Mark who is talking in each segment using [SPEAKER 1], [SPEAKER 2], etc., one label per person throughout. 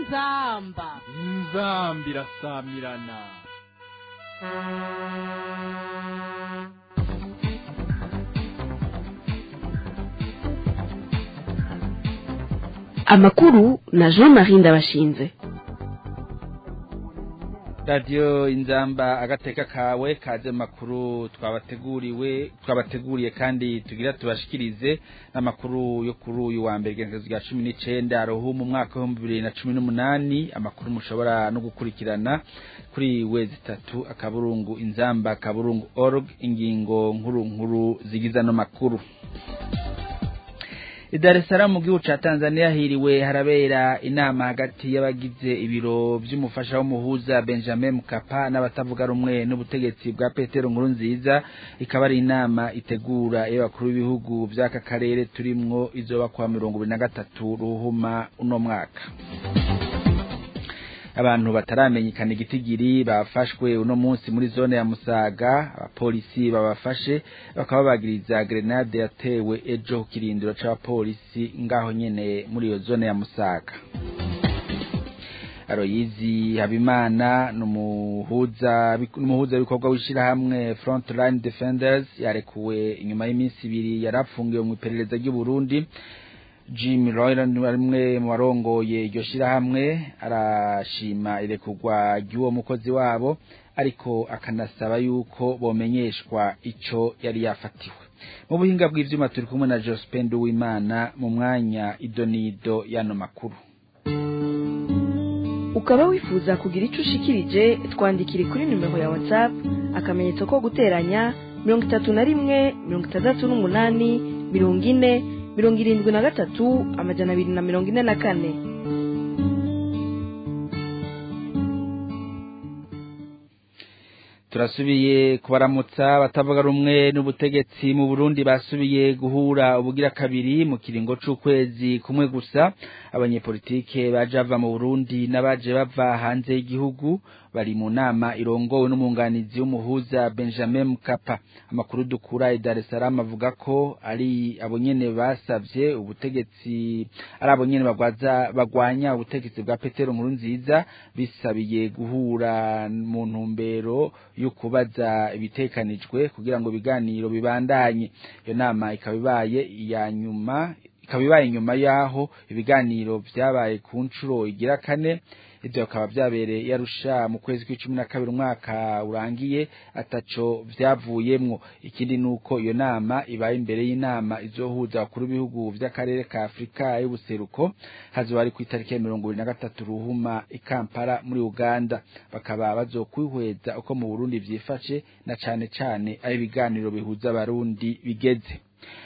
[SPEAKER 1] inzamba
[SPEAKER 2] inzambi irasamirana
[SPEAKER 3] amakuru na jean marie ndabashinze
[SPEAKER 4] radiyo inzamba agateka kawe kaze makuru twabateguriwe twabateguriye kandi tugira tubashikirize n'amakuru yo kuri uyu wa mbere igenekerezo rya cumi n'icenda rohu mu mwaka w'ibihumbi bibiri na cumi n'umunani amakuru mushobora no gukurikirana kuri wezi itatu akaburungu inzamba akaburungu org ingingo nkuru nkuru zigize ano makuru Dar es Salaam mu gihugu ca Tanzania hiriwe harabera inama hagati y'abagize ibiro vy'umufasha w'umuhuza Benjamin Mkapa n'abatavuga rumwe n'ubutegetsi bwa Petero Nkurunziza ikaba ari inama itegura y'abakuru b'ibihugu vy'aka karere turimwo izoba kwa mirongo ibiri na gatatu ruhuma uno mwaka abantu bataramenyekana igitigiri bafashwe uno munsi muri zone ya Musaga abapolisi babafashe bakaba bagiriza grenade yatewe ejo ku kirindiro c'abapolisi ngaho nyene muri iyo zone ya Musaga Aroyizi Habimana numuhuza numuhuza bikorwa wishirahamwe Frontline Defenders yarekuwe inyuma y'iminsi ibiri yarapfungiwe mu iperereza ry'u Burundi Jim Royland warimwe mu barongoye iryo shirahamwe arashima irekurwa ry'uwo mukozi wabo ariko akanasaba yuko bomenyeshwa ico yari yafatiwe mu buhinga bw'ivyuma turi kumwe na Jospin Duwimana mu mwanya idonido yano makuru
[SPEAKER 3] ukaba wifuza kugira ico ushikirije twandikire kuri nimero ya whatsapp akamenyetso ko guteranya mirongo itatu na rimwe mirongo itandatu n'umunani mirongo ine mirongo irindwi na gatatu amajana abiri na mirongo ine na kane
[SPEAKER 4] turasubiye kubaramutsa batavuga rumwe n'ubutegetsi mu Burundi basubiye guhura ubugira kabiri mu kiringo c'ukwezi kumwe gusa abanyepolitike baje bava mu Burundi n'abaje bava hanze y'igihugu bari mu nama irongowe n'umwunganizi w'umuhuza Benjamin Mkapa amakuru dukura i Dar es Salaam avuga ko ari abo nyene basavye ubutegetsi ari abo nyene bagwaza bagwanya ubutegetsi bwa Petero Nkurunziza bisabiye guhura mu ntumbero yo kubaza ibitekanijwe kugira ngo ibiganiro bibandanye iyo nama ikaba ibaye iya nyuma ikaba ibaye nyuma yaho ibiganiro vyabaye ku nshuro igira kane ivyo bikaba vyabereye yarusha mu kwezi kw'icumi na kabiri umwaka urangiye ataco vyavuyemwo ikindi nuko iyo nama ibaye imbere y'inama izohuza abakuru b'ibihugu vy'akarere ka afurika y'ubuseruko hazoba ari kw'itariki ya mirongo ibiri na gatatu ruhuma i kampala muri uganda bakaba bazokwihweza uko mu burundi vyifashe na cane cane aho ibiganiro bihuza abarundi bigeze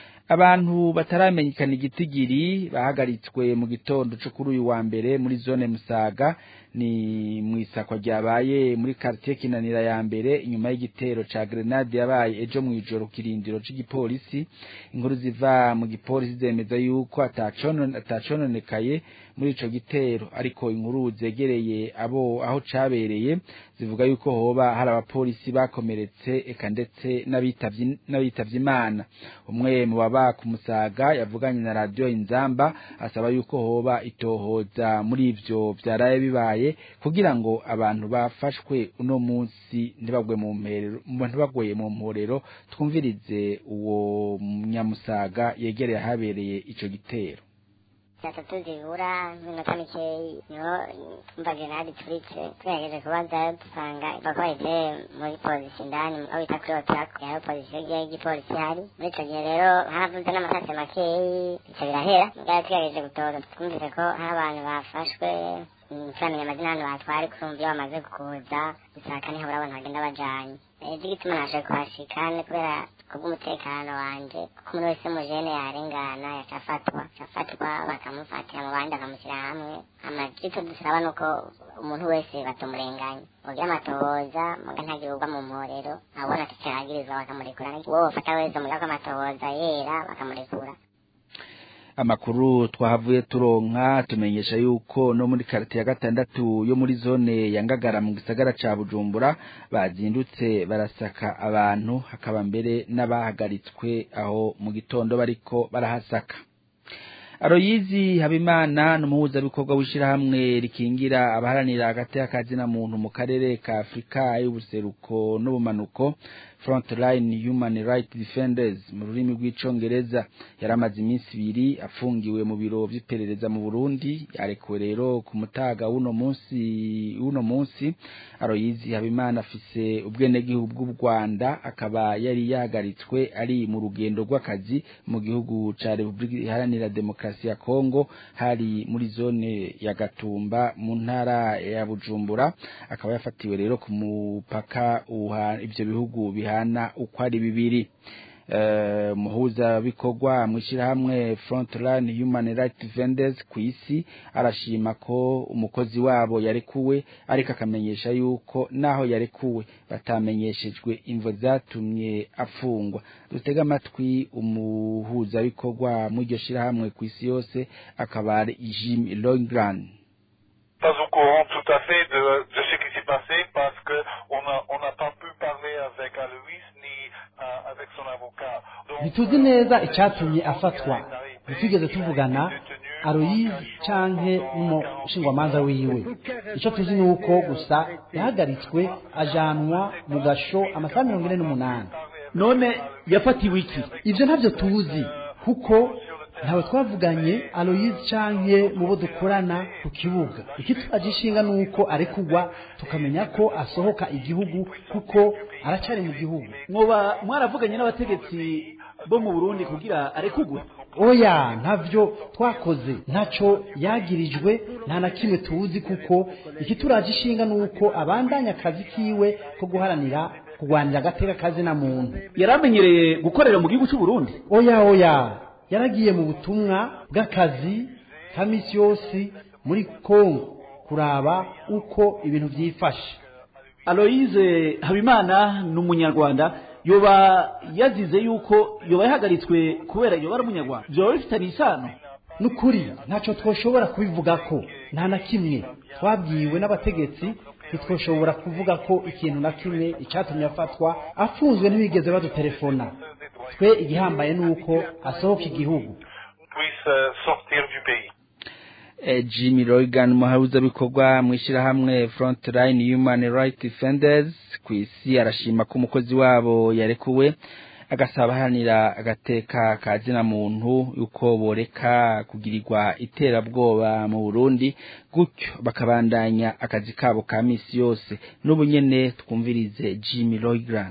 [SPEAKER 4] abantu bataramenyekana igitigiri bahagaritswe mu gitondo cyo kuri uyu wa mbere muri zone Musaga ni mu isakwa ryabaye muri quartier Kinanira ya mbere inyuma y'igitero ca grenade yabaye ejo mu ijoro kirindiro c'igipolisi inkuru ziva mu gipolisi zemeza yuko atacononekaye muri ico gitero ariko inkuru zegereye abo aho cabereye zivuga yuko hoba hari abapolisi bakomeretse eka ndetse n'abitavye n'abitavye imana umwe mu baba ku musaga yavuganye na radio inzamba asaba yuko hoba itohoza muri ivyo vyaraye bibaye kugira ngo abantu bafashwe uno munsi ntibagwe mu mperero ntibagweye mu mporero twumvirize uwo nyamusaga yegereye ahabereye ico gitero
[SPEAKER 5] saa tatu zibura nk'iminota mikeyi niho twumva grenade ituritse tugerageje kubaza dusanga bako bayiteye muri polisi indani aho bita kuri otaku yaho polisi y'igipolisi hari muri ico gihe rero haravuze n'amasase makeyi bica birahera mugabo tugerageje gutora twumvise ko hari abantu bafashwe turamenya amazina hano batwari kurumva iyo bamaze kuza bisaka niho urabona bagenda bajanye ejo igituma naje kuhashika ni kubera kubw'umutekano wanje ko umuntu wese mujene yarengana yacafatwa yacafatwa bakamufatira mu bandi bakamushyira hamwe amagito dusaba nuko umuntu wese batumurenganya ugira amatohoza muga ntagire ugwa mu mporero abona atacaragirizwa bakamurekura uwo bafata wese muga ko amatohoza yera bakamurekura
[SPEAKER 4] amakuru twahavuye turonka tumenyesha yuko no muri karite ya gatandatu yo muri zone ya Ngagara mu gisagara ca Bujumbura bazindutse barasaka abantu hakaba mbere n'abahagaritswe aho mu gitondo bariko barahasaka Aroyizi Habimana n'umuhuzabikorwa w'ishirahamwe rikingira abaharanira agateka kazina muntu mu karere ka Afrika y'ubuseruko n'ubumanuko Frontline Human Rights Defenders mu rurimi rw'icongereza yaramaze iminsi ibiri afungiwe mu biro vy'iperereza mu Burundi arekuwe rero ku mutaga w'uno munsi w'uno munsi Aroyizi Habimana afise ubwenegihugu bw'u Rwanda akaba yari yahagaritswe ari mu rugendo rw'akazi mu gihugu ca Republika Iharanira Demokarasi ya Kongo hari muri zone ya Gatumba mu ntara ya Bujumbura akaba yafatiwe rero ku mupaka uha ivyo bihugu bihana uko ari bibiri Uh, muhuza bikorwa mwishirahamwe Frontline Human Rights Defenders kwisi arashima ko umukozi wabo yarekuwe ariko akamenyesha yuko naho yarekuwe batamenyeshejwe imvo zatumye afungwa dutega amatwi umuhuza bikorwa mu iryo shirahamwe kwisi yose akaba ari Jim Longran
[SPEAKER 1] pas au courant tout à fait de, de ce qui s'est passé parce que on a on n'a pas pu parler avec Alois ni uh, avec son avocat. Donc,
[SPEAKER 6] ntituzi neza icyatumye afatwa ntitwigeze tuvugana aroyizi canke n'umushingwamanza wiwe icyo tuzi ni uko gusa yahagaritswe ajanwa mu gasho amasaha mirongo ine n'umunani
[SPEAKER 7] none yafatiwe iki
[SPEAKER 6] ivyo ntavyo tuzi kuko ntawe twavuganye aloyizi canke mu bo dukorana ku kibuga ikitwaje ishinga ni uko arekugwa tukamenya ko asohoka igihugu kuko aracari mu gihugu
[SPEAKER 7] mwoba mwaravuganye n'abategetsi bo mu burundi kugira arekugwe
[SPEAKER 6] oya ntavyo twakoze ntaco yagirijwe nta na kimwe tuzi kuko ikituraje ishinga ni uko abandanya akazi kiwe ko guharanira kurwanira agateka kazi na muntu
[SPEAKER 7] yari amenyereye gukorera mu gihugu cy'u Burundi
[SPEAKER 6] oya oya yaragiye mu butumwa bw'akazi ka misi yose muri kongo kuraba uko ibintu byifashe
[SPEAKER 7] aloyize habimana ni umunyarwanda yoba yazize yuko yoba yahagaritswe kubera yoba ari umunyarwanda byoba bifitanye isano
[SPEAKER 6] ni ukuri ntacyo twoshobora kubivuga ko nta na kimwe twabwiwe n'abategetsi ntitwoshobora kuvuga ko ikintu na kimwe icyatumye afatwa afunzwe ntibigeze badutelefona twe igihambaye ni uko asohoka igihugu
[SPEAKER 1] puisse euh, sortir du pays.
[SPEAKER 4] Eh, Jimmy Rogan umuharuza bikorwa mu ishirahamwe Frontline Human Rights Defenders kwisi arashima ko umukozi wabo yarekuwe agasaba ahanira agateka kazina muntu yuko boreka kugirirwa iterabwoba mu Burundi gutyo bakabandanya akazi kabo ka misi yose n'ubu nyene twumvirize Jimmy Rogan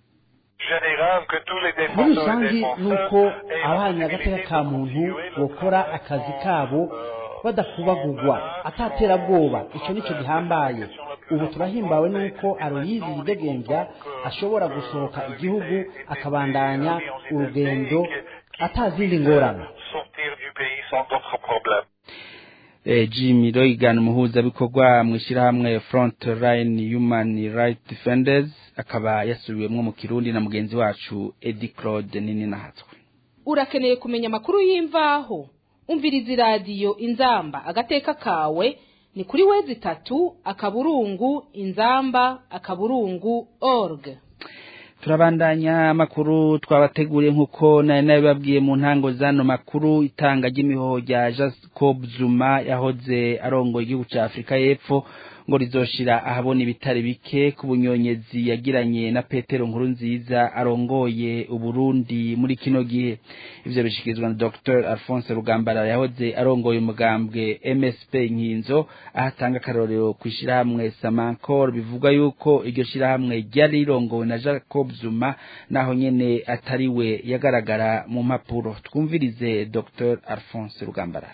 [SPEAKER 1] Général que tous les
[SPEAKER 6] muri
[SPEAKER 1] défenseurs et
[SPEAKER 6] rusange ni
[SPEAKER 1] défenseurs
[SPEAKER 6] uko
[SPEAKER 1] aient la
[SPEAKER 6] abaharanira agateka
[SPEAKER 1] possibilité
[SPEAKER 6] ka
[SPEAKER 1] de
[SPEAKER 6] muntu
[SPEAKER 1] continuer le
[SPEAKER 6] bokora
[SPEAKER 1] travail,
[SPEAKER 6] akazi
[SPEAKER 1] euh,
[SPEAKER 6] kabo badakubagurwa ataterabwoba icyo nicyo gihambaye ubu turahimbawe n'uko aroyizi yidegembya ashobora gusohoka igihugu akabandanya urugendo atazindi ngorane
[SPEAKER 1] sortir du pays sans d'autres problèmes.
[SPEAKER 4] eh, Jimmy Rogan umuhuza bikorwa mu ishirahamwe Frontline Human Rights Defenders akaba yasubiwemwo mu Kirundi na mugenzi wacu Eddie Claude nini nahatswe
[SPEAKER 8] urakeneye kumenya amakuru y'imvaho umviriza iradiyo inzamba agateka kawe ni kuri wezi itatu akaburungu inzamba akaburungu org
[SPEAKER 4] turabandanya amakuru twabateguriye nk'uko nari nabibabwiye mu ntango zano makuru itanga ry'imihoho rya Jacob Zuma yahoze arongoye igihugu cya Afurika y'Epfo ngo rizoshira ahabona ibitari bike ku bunyonyezi yagiranye na Petero Nkurunziza arongoye Uburundi muri kino gihe ivyo bishikirizwa na Dr Alphonse Rugambara yahoze arongoye umugambwe MSP Nkinzo ahatanga akarorero kwishirahamwe Samankor bivuga yuko iryo shirahamwe ryari rirongowe na Jacob Zuma naho nyene atariwe yagaragara mu mpapuro twumvirize Dr Alphonse Rugambara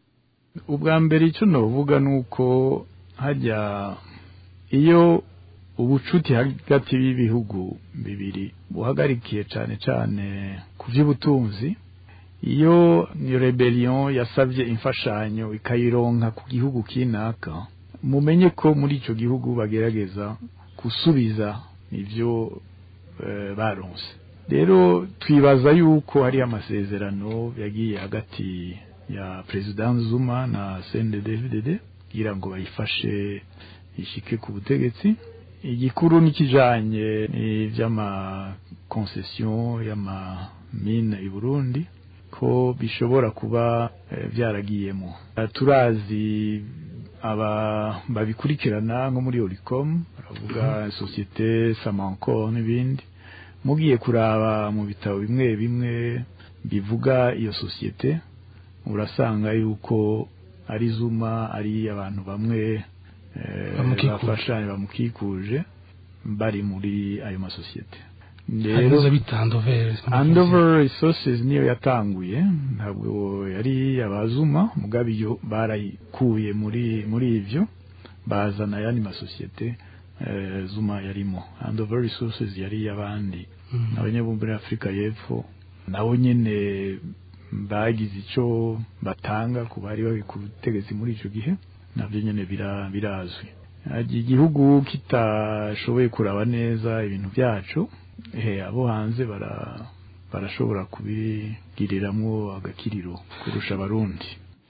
[SPEAKER 2] ubwa mbere icyo navuga ni uko hajya iyo ubucuti hagati y'ibihugu bibiri buhagarikiye cyane cyane ku by'ubutunzi iyo ni rebellion yasabye imfashanyo ikayironka ku gihugu kinaka mumenye ko muri icyo gihugu bagerageza gusubiza ibyo eh, baronse rero twibaza yuko hari amasezerano yagiye hagati ya perezida Zuma na CNDD-FDD kugira ngo bayifashe ishike ku butegetsi igikuru nikijanye n'ivy'ama concession y'ama mine i Burundi ko bishobora kuba eh, byaragiyemo Eh, turazi aba babikurikirana nko muri Oricom baravuga sosiyete Samanco n'ibindi mugiye kuraba mu bitabo bimwe bimwe bivuga iyo sosiyete urasanga yuko ari Zuma ari abantu bamwe eh,
[SPEAKER 9] Bamukikuje.
[SPEAKER 2] bafashanya bamukikuje bari muri ayo masosiyete
[SPEAKER 9] harizo bita handover
[SPEAKER 2] Andover Resources niyo yatanguye ntabwo yari abazuma mugabe iyo barayikuye muri muri ivyo bazana yandi masosiyete eh, Zuma yarimo Andover Resources yari abandi abanyabumbire Afrika y'Epfo nabo nyene bagize ico batanga ku bari bari ku butegetsi muri ico gihe navyo nyene bira- birazwi Hagi igihugu kitashoboye kuraba neza ibintu byacu eh abo hanze bara barashobora kubigiriramwo agakiriro kurusha abarundi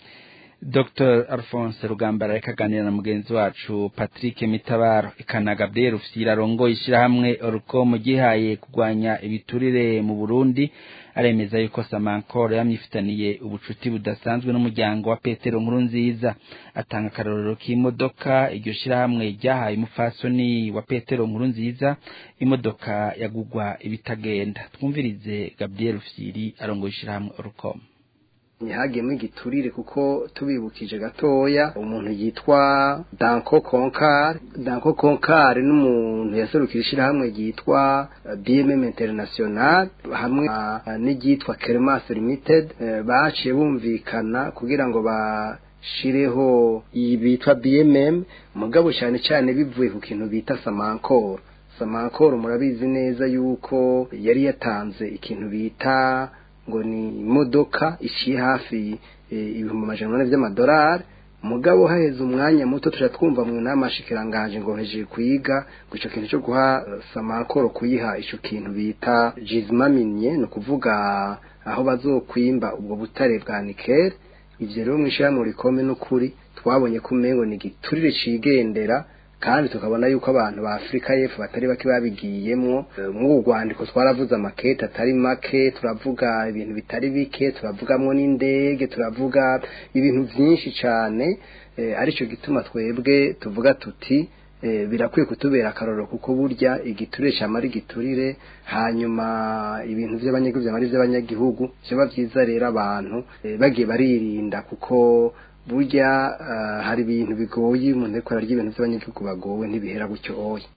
[SPEAKER 4] Dr Alphonse Rugambara reka aganira na mugenzi wacu Patrick Mitabaro ikana Gabriel Rufyira arongoye ishyirahamwe Orcom gihaye kurwanya ibiturire mu Burundi aremeza yuko Samankor yamyifitaniye ubucuti budasanzwe n'umuryango wa Petero Nkurunziza atanga akarorero k'imodoka iryo shyirahamwe ryahaye umufasoni wa Petero Nkurunziza imodoka yagugwa ibitagenda twumvirize Gabriel Rufyiri arongoye ishyirahamwe Orcom
[SPEAKER 10] ntihagiyemo igiturire kuko tubibukije gatoya umuntu yitwa danko konkari danko konkari n'umuntu yaserukira ishyirahamwe ryitwa eh, bmm international hamwe ah, n'iryitwa kermas limited eh, baciye bumvikana kugira ngo bashireho iyi bitwa bmm mugabo cyane cyane bivuye ku kintu bita samankoro samankoro murabizi neza yuko yari yatanze ikintu bita ngo ni imodoka iciye hafi eh, ibihumbi amajana ane by'amadolari mugabo haheze umwanya muto tuja twumva mu nama shikiranganje ngo hejeje kuyiga ngo ico kintu cyo guha eh, samakoro kuyiha ico kintu bita jizmaminye ni ukuvuga aho bazokwimba ubwo butare bwa nikel ivyo rero mw'ishirahamwe rikome n'ukuri twabonye ko umengo ni igiturire cigendera kandi tukabona yuko abantu ba Afrika y'Epfo batari bake babigiyemwo Eh, mw'ubu rwandiko twaravuze amakete atari make turavuga ibintu bitari bike turavugamwo n'indege turavuga ibintu byinshi cyane eh, arico gituma twebwe tuvuga tuti eh, birakwiye kutubera akarorero kuko burya igiturire cyamara igiturire hanyuma ibintu by'abanyagihugu byamara iby'abanyagihugu byaba byiza rero abantu eh, bagiye baririnda kuko burya ah, hari ibintu bigoye umuntu ariko ararya ibintu by'abanyagihugu bagowe ntibihera gutyo oya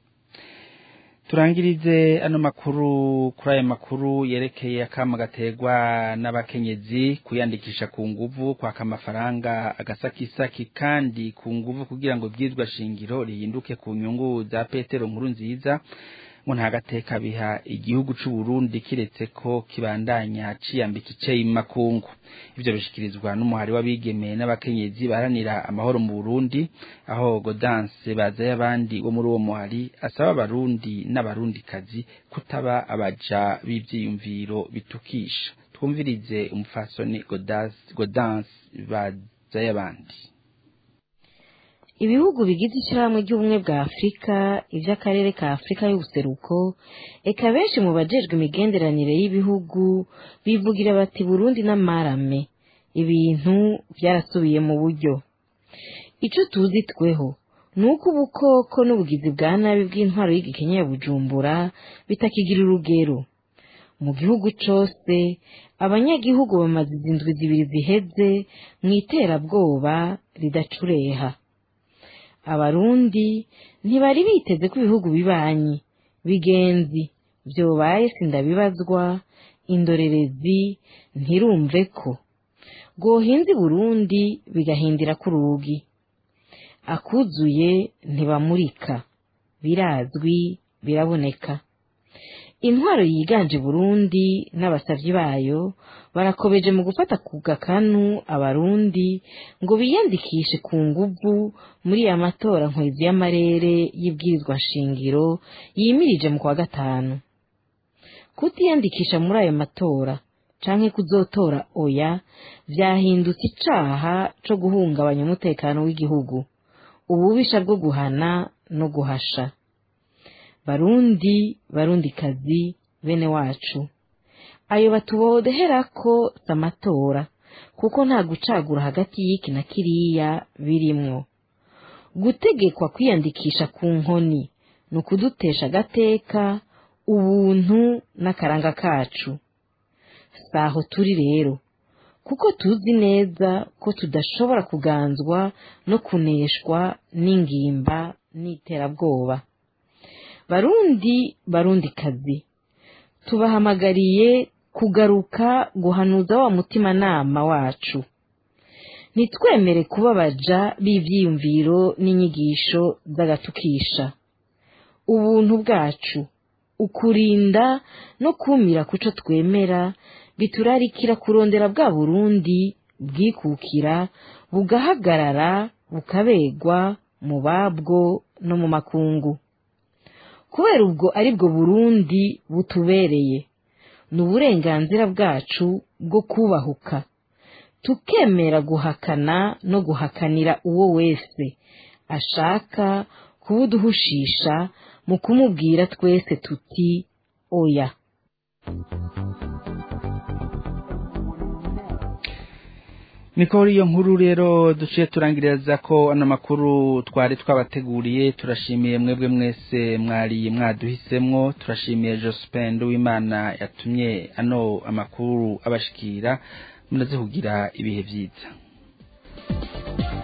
[SPEAKER 4] turangirize ano makuru kuri aya makuru yerekeye akama gaterwa n'abakenyezi kuyandikisha ku nguvu kwaka amafaranga agasakisaki kandi ku nguvu kugira ngo ibyizwa shingiro rihinduke ku nyungu za petero nkuru nziza ngo nta gateka biha igihugu c'u Burundi kiretse ko kibandanya ciyambika iceyi mu makungu ivyo bishikirizwa n'umuhari w'abigeme n'abakenyezi baharanira amahoro mu Burundi aho Godanse bazaye abandi bo muri uwo muhari asaba abarundi n'abarundikazi kutaba abaja b'ivyiyumviro bitukisha twumvirize umufasoni Godas- Godanse bazaye abandi
[SPEAKER 11] ibihugu bigize ishyirahamwe ry'ubumwe bwa afurika iby'akarere ka afurika y'ubuseruko eka benshi mu bajejwe imigenderanire y'ibihugu bivugira bati burundi n'amarame ibintu byarasubiye mu buryo icyo tuzi tweho ni uko ubukoko n'ubugizi bwa nabi bw'intwaro y'igikenya ya bujumbura bitakigira urugero mu gihugu cose abanyagihugu bamaze izi ndwi zibiri ziheze mu iterabwoba ridacureha abarundi ntibari biteze ko ibihugu bibanyi bigenzi vyobaye sindabibazwa indorerezi ntirumve ko rwohinze i burundi bigahindira ku rugi akuzuye ntibamurika birazwi biraboneka intwaro yiganje i burundi n'abasavyi bayo barakobeje mu gufata ku gakanu abarundi ngo biyandikishe ku nguvu muri ya matora nkwezi y'amarere y'ibwirizwa nshingiro yimirije mu kwa gatanu kutiyandikisha muri ayo matora canke kuzotora oya vyahindutse icaha co guhungabanya umutekano w'igihugu ububisha bwo guhana no guhasha barundi barundikazi bene wacu ayo batuboherako si amatora kuko nta gucagura hagati y'iki na kiriya birimwo gutegekwa kwiyandikisha ku nkoni ni ukudutesha agateka ubuntu n'akaranga kacu si aho turi rero kuko tuzi neza ko tudashobora kuganzwa no kuneshwa n'ingimba n'iterabwoba barundi barundi kazi tubahamagariye kugaruka guhanuza wa mutimanama wacu ntitwemere kubabaja b'ivyiyumviro n'inyigisho z'agatukisha ubuntu bwacu ukurinda no kumira kuco twemera biturarikira kurondera bwa burundi bwikukira bugahagarara bukabegwa mu babwo no mu makungu kubera ubwo ari bwo burundi butubereye ni uburenganzira bwacu bwo kubahuka tukemera guhakana no guhakanira uwo wese ashaka kubuduhushisha mu kumubwira twese tuti oya
[SPEAKER 4] niko iyo nkuru rero duciye turangiriza ko ano makuru twari twabateguriye turashimiye mwebwe mwese mwari mwaduhisemwo turashimiye Jospin w'Imana yatumye ano amakuru abashikira munaze kugira ibihe byiza